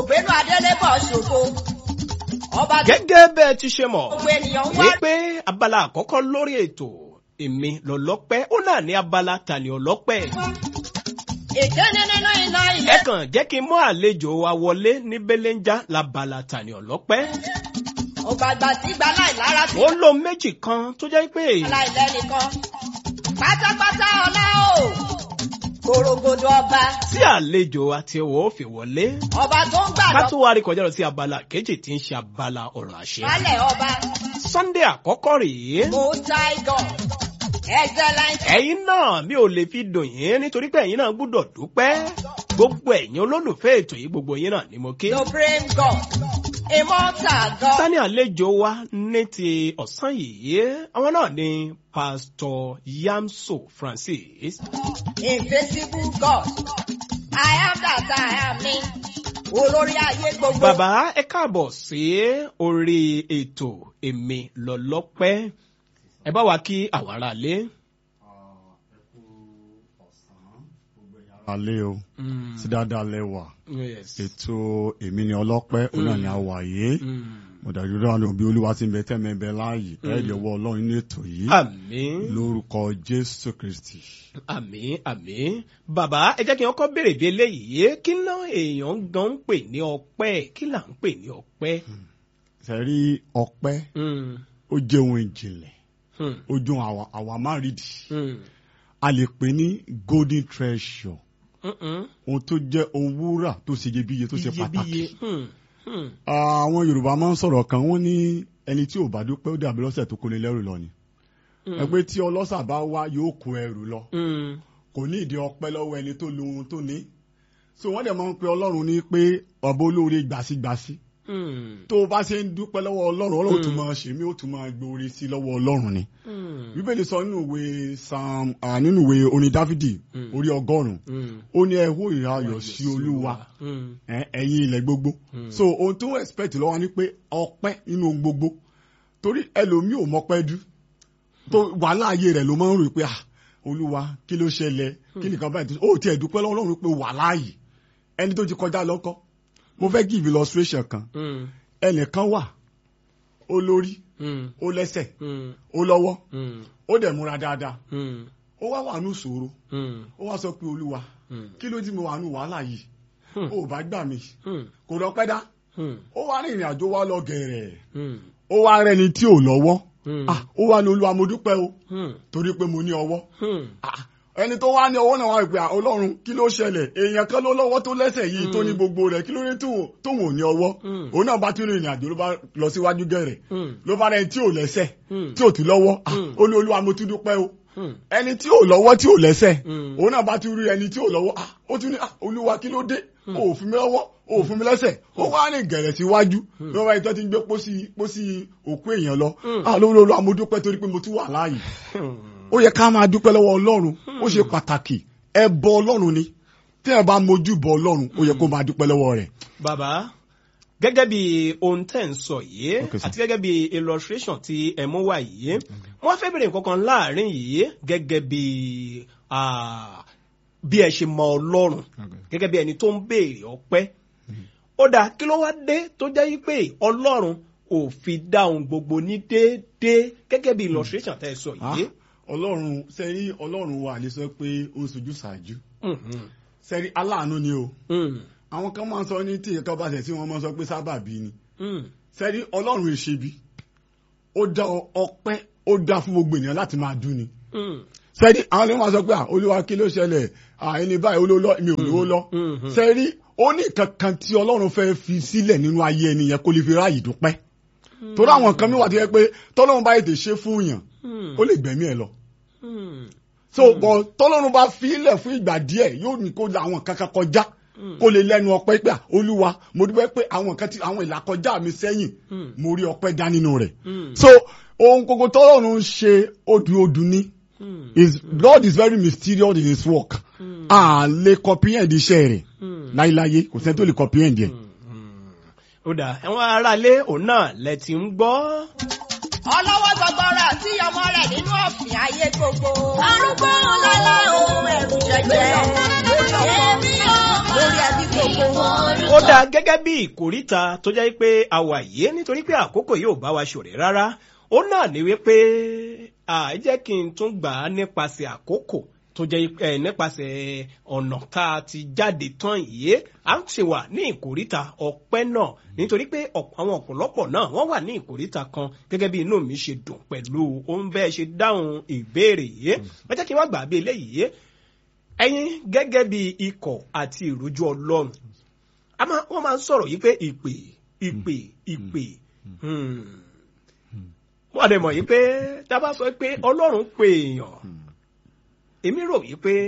ògbénu adélébọ̀ ṣògo ọba tó gẹ́gẹ́ bẹ́ẹ̀ ti ṣe mọ̀ gbogbo ènìyàn ń wá wípé abala àkọ́kọ́ lórí ètò èmi lọ́lọ́pẹ́ ó náà ní abala tani ọlọ́pẹ́ ìkéde nínú iná ẹ ilé kàn jẹ́ kí n mú àlejò wa wọlé ní belenja labala tani ọlọ́pẹ́ ògbàgbà tí gba láìlára sí ó lo méjì kan tó jẹ́ pé aláìlẹ́nìkan pátápátá ọlá o korogodo ọba tí àlejò àti ẹ̀wọ̀ ó fi wọlé ọba tó ń ká gbàdọ̀ tó wá rí kọjá lọ sí abala kejì tí ń ṣe abala ọ̀rọ̀ àṣẹ wálẹ̀ ọba sunday àkọ́kọ́ rèé most high god excellent ẹ̀yin náà mi ò lè fi dùn yín nítorí pé ẹ̀yin náà gbúdọ̀ dúpẹ́ gbogbo ẹ̀yin olólùfẹ́ ètò yìí gbogbo yín náà ni mo kí. supreme god immortal god tani àlejò wa ní ti ọ̀sán yìí àwọn náà ni pásítọ̀ yamso francis invisible god i am that i am ni olórí ayé gbogbo. bàbá ẹ káàbọ̀ sí orí ètò èmi lọ́lọ́pẹ́ ẹ bá wa kí àwọn aráalé. alẹ́ o Mm, sí dáadáa lẹ́wà yes. ètò èmi ni ọlọ́pẹ́ òun náà ni a wà yé Mm. mọ̀dájú dáhùn bí olúwa ti ń bẹ tẹ́mẹ̀ bẹ láàyè ẹ̀ lè wọ ọlọ́run ní ètò yìí àmín. lórúkọ jésù kristi. àmì àmì bàbá ẹ jẹ́ kí wọ́n kọ́ béèrè bí eléyìí kí ná èèyàn gan ń pè ní ọpẹ́ kí là ń pè ní ọpẹ́. sẹ́rí ọpẹ́ Mm, ó jẹ́ ohun ìjìnlẹ̀ mm, ó jẹ́ ohun àwa- àwa má rídìí mm, a lè pè ní golden treasure mm, mm. ohun tó jẹ́ ohun wúrà tó ṣe iyebíye tó ṣe pàtàkì. iyebíye. Mm, mm, àwọn yorùbá máa ń sọ̀rọ̀ kan wọ́n ní ẹni tí ò bá dúpẹ́ ó dàbí lọ́sẹ̀ tó kóni lẹ́rù lọ ni. ẹ pé tí ọlọ́sà bá wá yóò kó ẹrù lọ mm, kò ní ìdí ọpẹ́ lọ́wọ́ ẹni tó lo ohun tó ní. so wọ́n dẹ̀ máa ń pe ọlọ́run ní pé ọba olóore gbàsígbàsí mm, tó o bá ṣe ń dúpẹ́ lọ́wọ́ ọlọ́run ọlọ́run tún máa ṣe mí ó tún máa gbóore sí lọ́wọ́ ọlọ́run ni. mm, bíbélì sọ nínú ìwé sam ah, nínú ìwé orin dáfídì orí ọgọ́rùn-ún mm. ó ní ẹ hó ìrayọ̀ sí olúwa Mm, ẹ, ẹ̀yin ilẹ̀ gbogbo so ohun tó ń expect lọ́wọ́ ni pé ọpẹ́ nínú ohun gbogbo torí ẹlòmíì ò mọpẹ́ dú tó wàhálà ayé rẹ̀ ló máa ń rò pé ah olúwa kí ló ṣẹlẹ̀ kí nìkan báyìí tó ó tiẹ̀ dúpẹ́ lọ́wọ́ Ọlọ́run pé wàhálà yìí ẹni tó ti kọjá lọ́kọ́ mo fẹ́ give illustration kan mm, ẹnìkan wà ó lórí mm, ó lẹ́sẹ̀ mm, ó lọ́wọ́ mm, ó dẹ̀ múra dáadáa mm, ó wá wà nù sòro mm, ó wá sọ pé olúwa mm, kí ló dì mo wà nù wàhálà yìí Hmm. ó bá gbà mí mm, kò lọ pẹ́ dá mm, ó wá rìnrìn àjò wá lọ gẹ̀rẹ̀ mm, ó wá rẹni tí ò lọ́wọ́ Hmm. Ah, ó wá ní olúwa mo dúpẹ́ o mm, torí pé mo ní ọwọ́ mm. Ah, ẹni tó wá ní ọwọ́ náà wá pé ah, ọlọ́run kí ló ṣẹlẹ̀ èèyàn kan ló lọ́wọ́ tó lẹ́sẹ̀ yìí tó ní gbogbo rẹ̀ kí ló dé tóun tóun ò ní ọwọ́ Hmm. òun náà bá tún rìnrìn àjò ló bá lọ síwájú gẹ̀rẹ̀ Hmm. ló bá rẹni tí ò lẹ́sẹ̀ Hmm. tí ò tún lọ́wọ́ Ah, Hmm. ó ní olúwa mo tún dúpẹ́ o Hmm. ẹni tí ò lọ́wọ́ tí ò lẹ́sẹ̀ Hmm. òun náà bá tún rí ẹni tí ò lọ́wọ́ ah, ó tún ní ah, olúwa kí ló dé o ò fún mi lọ́wọ́ o ò fún mi lẹ́sẹ̀ ó wá rìn gẹ̀rẹ̀ síwájú ló wá ìtọ́ ti ń gbé pósí pósí òkú èèyàn lọ ah lórí olúwa mo dúpẹ́ torí pé mo tún wà láàyè ó yẹ ká máa dúpẹ́ lọ́wọ́ ọlọ́run ó ṣe pàtàkì ẹ bọ ọlọ́run ni tí ẹ bá mojú bọ ọlọ́run ó yẹ kó máa dúpẹ́ lọ́wọ́ rẹ̀. bàbá gẹ́gẹ́ bí ohun tẹ́ ń sọ yìí Okay, sir. àti gẹ́gẹ́ bí illustration tí ẹ mú wá yìí wọ́n fẹ́ bèrè nǹkan kan láàrin yìí gẹ́gẹ́ bí ah, bí ẹ ṣe mọ ọlọ́run gẹ́gẹ́ bí ẹni tó ń béèrè ọpẹ́ ó dáa kí ló wá dé tó jẹ́ yí pé ọlọ́run ò fi dá ohun gbogbo ní déédéé gẹ́gẹ́ bí illustration tẹ́ ẹ sọ Ah, yìí. ọlọ́run sẹ́rí ọlọ́run wa lè sọ pé ó ń sojú ṣáájú Mhm. sẹ́rí aláàánú ni o Mm, àwọn kan máa ń sọ ní tí ìkan bá tẹ̀ sí wọn máa ń sọ pé sábàbí ni mm, sẹ́rí ọlọ́run èṣebi ó dá ọ- ọpẹ́ ó dá fún gbogbo ènìyàn láti máa dún ni mm, sẹ́rí àwọn ni wọ́n máa sọ pé ah, olúwa kí ló ṣẹlẹ̀ ah, ẹni báyìí olólọ́ mi ò lówó lọ mhm. sẹ́rí ó ní kankan tí ọlọ́run fẹ́ fi sílẹ̀ nínú ayé ẹni yẹn kó lè fi ráàyè dúpẹ́ torí àwọn nǹkan mi wà tó yẹ pé tọ́lọ́run bá ètè ṣe fún yàn Mm, ó lè gbẹ̀mí ẹ̀ lọ mm, so bọ̀ tọ́lọ́run bá fi ilẹ̀ fún ìgbà díẹ̀ yóò ní kó la àwọn kankan kọjá kó lè lẹ́nu ọpẹ́ pé ah, olúwa mo dúpẹ́ pé àwọn nǹkan tí àwọn ìlàkọjá mi sẹ́yìn Mm. mo rí ọpẹ́ dá nínú rẹ̀ Mm. so ohun gbogbo tọ́lọ́run ń ṣe odù odù ní mm, is God is very mysterious in his work a lè comprehend iṣẹ́ rẹ̀ mm. láíláyé kò sẹ́ni tó lè comprehend yẹn. ó dà àwọn aráalé òun náà lẹ ti ń gbọ́ ọlọ́wọ́ gbọgbọrọ àti ọmọ rẹ̀ nínú ọ̀fìn ayé gbogbo. arúgbó lọ́lá ohun ẹ̀rù jẹjẹ lórí ọkọ lórí ẹbí gbogbo. ó dáa gẹ́gẹ́ bí ìkórìtà tó jẹ́ pé a wà yìí nítorí pé àkókò yóò bá wa ṣòrè rárá ó náà ní wípé à jẹ́ kí n tún gbà á nípasẹ̀ àkókò tó jẹ́ ẹ nípasẹ̀ ọ̀nà tá a ti jáde tán yìí à ń ṣe wà ní ìkórìtà ọpẹ́ náà nítorí pé ọ̀pọ̀- àwọn ọ̀pọ̀lọpọ̀ náà wọ́n wà ní ìkórìtà kan gẹ́gẹ́ bí inú mi ṣe dùn pẹ̀lú ohun bẹ́ẹ̀ ṣe dáhùn ìbéèrè yìí ẹ jẹ́ kí n wá gbà á bí eléyìí ẹ̀yin gẹ́gẹ́ bí ikọ̀ àti ìrójú ọlọ́run a máa wọ́n máa ń sọ̀rọ̀ yìí pé ìpè ìpè ìpè hmm. wọ́n dẹ̀ mọ̀ yìí pé tá a bá sọ pé ọlọ́run pè èèyàn èmi rò yìí pé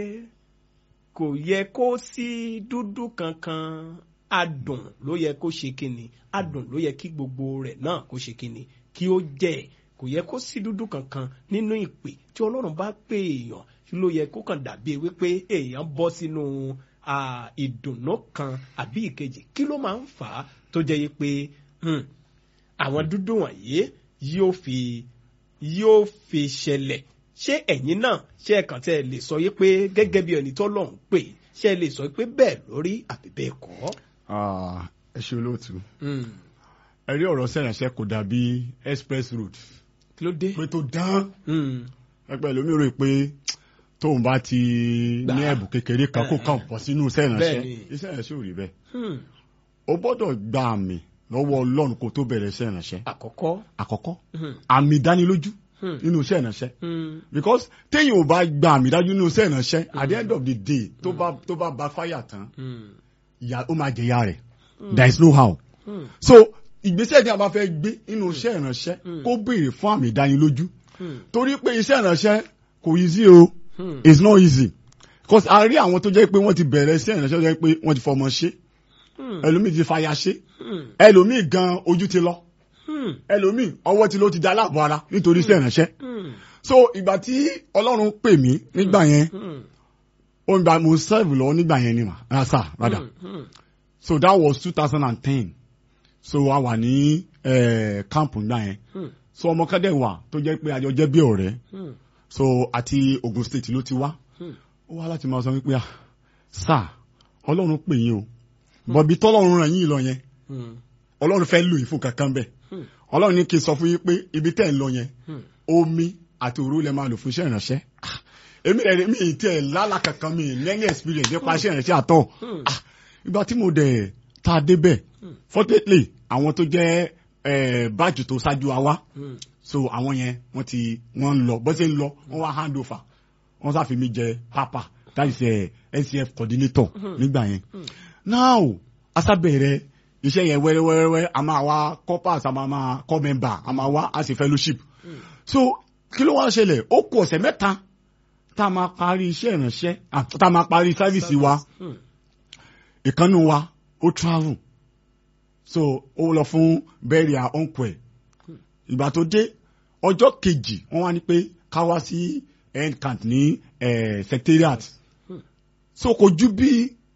kò yẹ kó sí dúdú kankan adùn ló yẹ kó ṣe kíni adùn ló yẹ kí gbogbo rẹ̀ náà kó ṣe kíni kí ó jẹ́ kò yẹ kó sí dúdú kankan nínú ìpè tí ọlọ́run bá pè èèyàn ló yẹ kó kàn dàbí wípé èèyàn bọ́ sínú ah, ìdùnnú kan àbí ìkejì kí ló máa ń fà á tó jẹ́ yí pé hmm, àwọn dúdú wọ̀nyí yóò fi yóò fi ṣẹlẹ̀ ṣé ẹ̀yin náà ṣé ẹ̀kan tẹ́ ẹ lè sọ yí pé gẹ́gẹ́ bí ẹni tó lọ́hùn pé ṣé ẹ lè sọ pé bẹ́ẹ̀ lórí àbí bẹ́ẹ̀ kọ́. Ah, ẹ ṣe olóòtú Hmm, ẹ rí ọ̀rọ̀ sẹ́yìnṣẹ́ kò dàbí express road kí ló dé. pé tó dán Hmm, ẹgbẹ́ lómi rò pé tóun bá ti Gbà. ní ẹ̀bùn kékeré kan kó kàn bọ̀ sínú sẹ́yìnṣẹ́ Bẹ́ẹ̀ni. iṣẹ́ ìránṣẹ́ ò rí bẹ́ẹ̀ hmm, o gbọ́dọ̀ gba àmì lọ́wọ́ ọlọ́run kó tó bẹ̀rẹ̀ iṣẹ́ ìránṣẹ́ àkọ́kọ́. àkọ́kọ́ Hmm, àmì ìdánilójú hmm, nínú iṣẹ́ ìránṣẹ́ hmm, because téèyàn ò bá gba àmì dájú nínú iṣẹ́ ìránṣẹ́ at the end of the day tó bá tó bá ba fáyà tán hmm, ìyà ó máa jẹ ìyà rẹ̀ there is no how hmm, so ìgbésẹ̀ tí a bá fẹ́ gbé nínú iṣẹ́ ìránṣẹ́ kó béèrè fún àmì ìdánilójú hmm, torí pé iṣẹ́ ìránṣẹ́ kò easy o hmm, it's not easy because a rí àwọn tó jẹ́ pé wọ́n ti bẹ̀rẹ̀ iṣẹ́ ìránṣẹ́ tó jẹ́ pé wọ́n ti fọmọ ṣe hmm, ẹlòmíì ti fàyà ṣe hmm, ẹlòmíì gan ojú ti lọ hmm, ẹlòmíì ọwọ́ ti ló ti da aláàbọ̀ ara nítorí iṣẹ́ ìránṣẹ́ hmm, so ìgbà tí ọlọ́run pè mí nígbà yẹn hmm, ó ń gba mo serve lọ́wọ́ nígbà yẹn ni mà ah sir rather hmm, so that was two thousand and ten so a wà ní eh, camp nígbà yẹn hmm, so ọmọ kan dẹ̀ wà tó jẹ́ pé àjọ jẹ́ bí ọ̀rẹ́ hmm, so àti Ogun State ló ti wá hmm, ó wá láti máa sọ wípé ah sir ọlọ́run pè yín o bọ̀bí tọ́lọ́run ràn yín lọ yẹn hmm, ọlọ́run fẹ́ lò yín fún kankan bẹ́ẹ̀ hmm, ọlọ́run ní kí n sọ fún yín pé ibi tẹ́ ń lọ yẹn hmm. omi àti òru lẹ máa lò fún iṣẹ́ ìránṣẹ́ Ah, èmi rẹ̀ mi ì tiẹ̀ lálà kankan mi ì lẹ́ni experience nípa iṣẹ́ ìránṣẹ́ àtọ̀ Hmm. Ah, ìgbà tí mo dẹ̀ tá a débẹ̀ fortunately àwọn tó jẹ́ eh, báàjù tó ṣáájú wa wá Hmm. so àwọn yẹn wọ́n ti wọ́n ń lọ bó ṣe ń lọ wọ́n wá hand over wọ́n sáfi mi jẹ papa that is eh, NCF coordinator nígbà yẹn now asábẹ̀rẹ̀ iṣẹ́ yẹn wẹ́rẹ́wẹ́rẹ́ a máa wá corpers a máa máa kọ́ member a máa wá as a fellowship so kí ló wá ṣẹlẹ̀ ó kù ọ̀sẹ̀ mẹ́ta tá a máa parí iṣẹ́ ìránṣẹ́ ah, tá a máa parí sáfìsì wa Hmm. ìkànnì wa ó travel so ó lọ fún burial uncle ẹ̀ ìgbà tó dé ọjọ́ kejì wọ́n wá ní pé ká wá sí end camp ní eh, secretariat so kò ju bí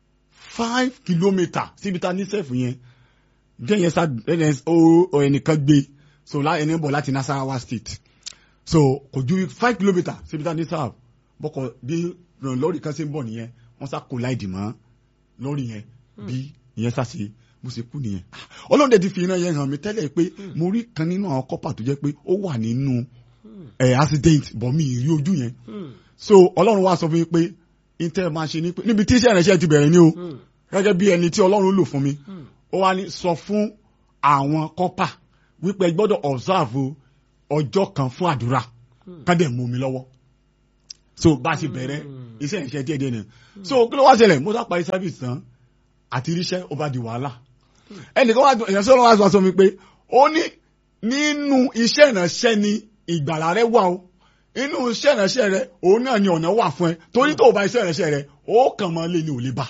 five kilometre síbi tá a ní sẹ́ẹ̀fù yẹn gẹ́yẹn sá ẹnẹ ó ẹnìkan gbé so lá ẹni bọ̀ láti Nasarawa state so kò ju five kilometre síbi tá a ní sẹ́ẹ̀fù bọ́kọ̀ bí lọ́ọ̀rì kan ṣe ń bọ̀ nìyẹn wọ́n sá kó láìdì mọ́ lórí yẹn bí ìyẹn sáṣe bó ṣe kú nìyẹn ọlọ́run dẹ̀ ti fi iná yẹn hàn mí tẹ́lẹ̀ pé mo rí kan nínú àwọn kọ́pà tó jẹ́ pé ó wà nínú ẹ̀ accident bọ̀ mi ì rí ojú yẹn Hmm. so ọlọ́run wá sọ fún mi pé intel máa ṣe ni pé níbi tí iṣẹ́ ìrẹsẹ̀ ti bẹ̀rẹ̀ ni o Hmm. gẹ́gẹ́ bí ẹni tí ọlọ́run lò fún mi Hmm. ó wá ní sọ fún àwọn kọ́pà wípé ẹ gbọ́dọ̀ observe ọjọ́ kan fún àdúrà ká dẹ̀ mú mi lọ́wọ́ so bá a ṣe bẹ̀rẹ̀ iṣẹ́ ìrẹsẹ̀ díẹ̀ díẹ̀ ni so kí ló wá ṣẹlẹ̀ mo sá parí service tán àti iríṣẹ́ ó bá di wàhálà ẹnìkan wá èèyàn sọ̀rọ̀ wá sọ fún mi pé ó ní nínú iṣẹ́ ìránṣẹ́ ni ìgbàlà rẹ wà o inú iṣẹ́ ìránṣẹ́ rẹ òun náà ni ọ̀nà wà fún ẹ torí tó o bá iṣẹ́ ìránṣẹ́ rẹ ó kàn máa lé ní ò lè bá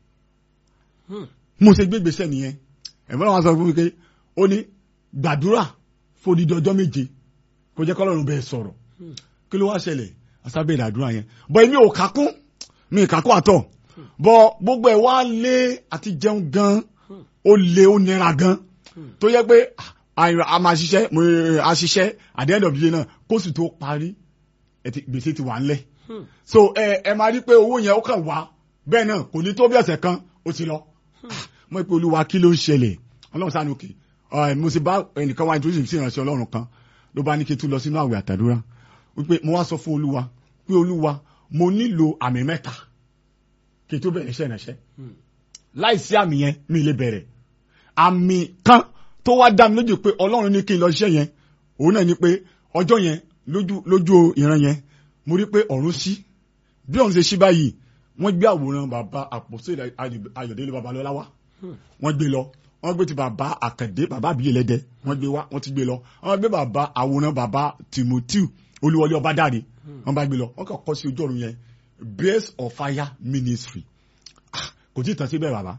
Hmm. mo ṣe gbé gbèsè nìyẹn ẹ̀fọ́n náà wá sọ fún mi pé ó ní gbàdúrà fòdìdí ọjọ́ méje kó jẹ́ kọ́lọ́run bẹ́ẹ̀ sọ̀rọ̀ kí ló wá ṣẹlẹ̀ asábẹ̀rẹ̀ àdúrà yẹn bọ́ èmi ò kákún mi ì kákún àtọ̀ bọ́ gbogbo ẹ̀ wá lé àti jẹun gan ó lé ó nira gan tó yẹ pé ah, a- a máa ṣiṣẹ́ mo a ṣiṣẹ́ at the end of the day náà kóṣù tó parí ẹ ti- gbèsè ti wà ńlẹ̀ Hmm. so ẹ ẹ máa rí pé owó yẹn ó kàn wá bẹ́ẹ̀ náà kò ní tó bí ọ̀sẹ̀ kan ó ti lọ mo pe olúwa kí ló ń ṣẹlẹ̀ ọlọ́run sáà ní òkè ẹ mo sì bá ẹnìkan wá introduce sí ìránṣẹ́ ọlọ́run kan ló bá ní kí n tún lọ sínú àwẹ̀ àtàdúrà wípé mo wá sọ fún olúwa pé olúwa mo nílò àmì mẹ́ta kí n tó bẹ̀rẹ̀ iṣẹ́ ìránṣẹ́ láìsí àmì yẹn mi lè bẹ̀rẹ̀ àmì kan tó wá dá mi lójú pé ọlọ́run ní kí n lọ ṣiṣẹ́ yẹn òun náà ni pé ọjọ́ yẹn lójú lójú ìran yẹn mo rí pé ọ̀run ṣí bí ọ̀run ṣe ṣí báyìí wọ́n gbé àwòrán bàbá àpòsí ayọ̀délé babalọ́lá wá wọ́n gbé lọ wọ́n gbé ti bàbá àkàndé bàbá àbíyè lẹ́dẹ wọ́n gbé wá wọ́n ti gbé lọ wọ́n gbé bàbá àwòrán bàbá timothy olúwọlé ọbádàre wọ́n bá gbé lọ wọ́n kàn kọ́ sí ojú ọ̀run yẹn base of fire ministry Ah, kò tí ì tán síbẹ̀ bàbá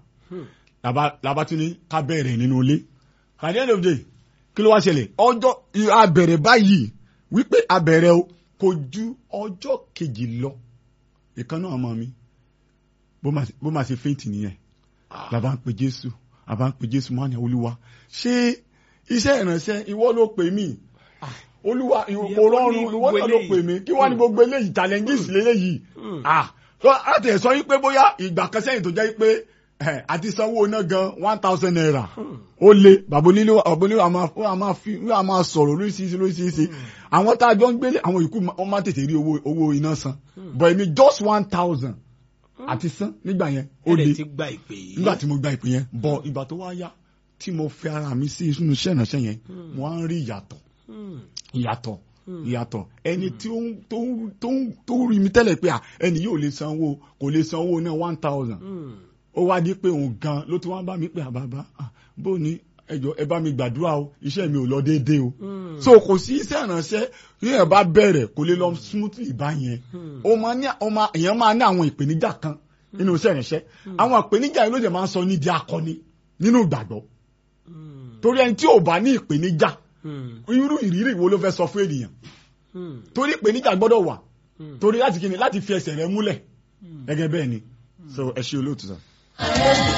làbá làbá tún ní ká bẹ̀rẹ̀ nínú ilé at the end of the day kí ló wá ṣẹlẹ̀ ọjọ́ abẹ̀rẹ̀ báyìí wípé abẹ̀rẹ̀ o kò ju ọjọ́ kejì lọ ìkan náà ọmọ mi bó máa bó máa ṣe fẹ́ǹtì nìyẹn làbá ń pe jésù àbá ń pe jésù máa ní olúwa ṣé iṣẹ́ ìránṣẹ́ ìwọ ló pè mí Ah, olúwa ìwọ kò rọrùn ìwọ náà ló pè mí kí wọ́n ní gbogbo eléyìí challenges lélẹ́yìí ah so láti ẹ̀ sọ yí pé bóyá ìgbà kan sẹ́yìn tó jẹ́ pé eh, àti sanwó iná gan one thousand naira ó lé bàbá onílé bàbá onílé àmà àmà fi àmà sọ̀rọ̀ lóríṣiríṣi lóríṣiríṣi àwọn tá a jọ ń gbélé àwọn ìkú wọn máa tètè rí owó owó iná san but èmi just one thousand àti san nígbà yẹn ó lé ẹ̀rẹ̀ ti gba ìpè yìí. nígbà tí mo gba ìpè yẹn bọ̀ ìgbà tó wá yá tí mo fẹ́ ara mi sí inú iṣẹ́ ìránṣẹ́ yẹn mo á ń rí ìyàtọ̀ Hmm. ìyàtọ̀ ìyàtọ̀ ẹni tí ó ń tó ń tó ń tó ń rí mi tẹ́lẹ̀ pé à ẹni yóò lè sanwó kò lè sanwó náà one thousand Hmm. ó wá di pé òun gan ló ti wá bá mi pé àbábá bó ní ẹjọ ẹ bá mi gbàdúrà o iṣẹ́ mi ò lọ déédéé o Hmm. so kò sí iṣẹ́ ìránṣẹ́ yíyan bá bẹ̀rẹ̀ kò lè lọ smoothly báyẹn ó máa ní ó máa èèyàn máa ní àwọn ìpèníjà kan nínú iṣẹ́ ìránṣẹ́ àwọn ìpèníjà yìí ló jẹ́ máa ń sọ ní di akọni nínú ìgbàgbọ́ Hmm. torí ẹni tí ò bá ní ìpèníjà Hmm. irú ìrírí wo ló fẹ́ sọ fún ènìyàn Hmm. torí ìpèníjà gbọ́dọ̀ wà Hmm. torí láti kíni láti fi ẹsẹ̀ rẹ múlẹ̀ gẹ́gẹ́ bẹ́ẹ̀ ni so ẹ ṣe olóòtú sá.